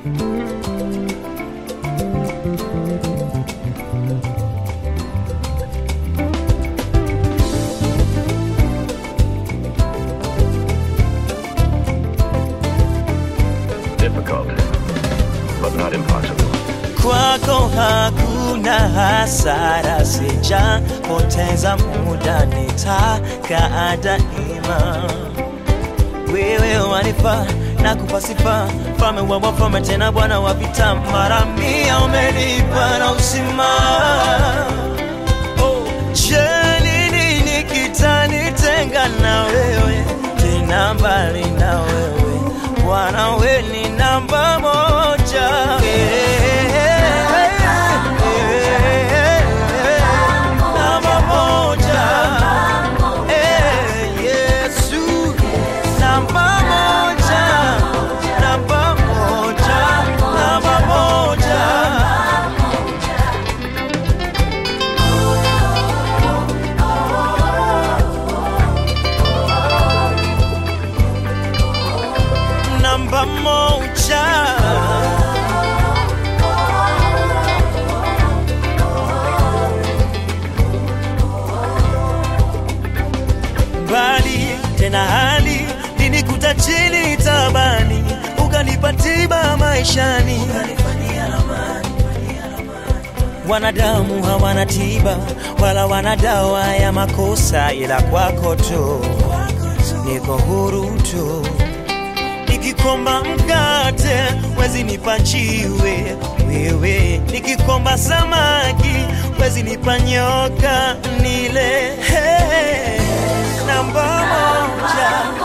Difficult, but not impossible. kwako hakuna hasara, sijapoteza muda, nitakaa daima. Wewe wanifaa na kupa sifa, mfalme wa wafalme, tena Bwana wa vita, mara mia umenipa na uzima. Oh, je, ni nini kitanitenga na wewe, tena mbali na wewe Bwana, we ni namba moja. Namba moja. Eh, Yesu. Namba moja. Namba moja. Namba moja. Namba moja. mbali tena hali linikuta chini tabani ukanipa tiba maishani wanadamu hawana tiba wala wana dawa ya makosa ila kwako tu niko huru tu nikikomba mkate wezi nipa jiwe wewe nikikomba samaki wezi nipa nyoka nile hey, namba moja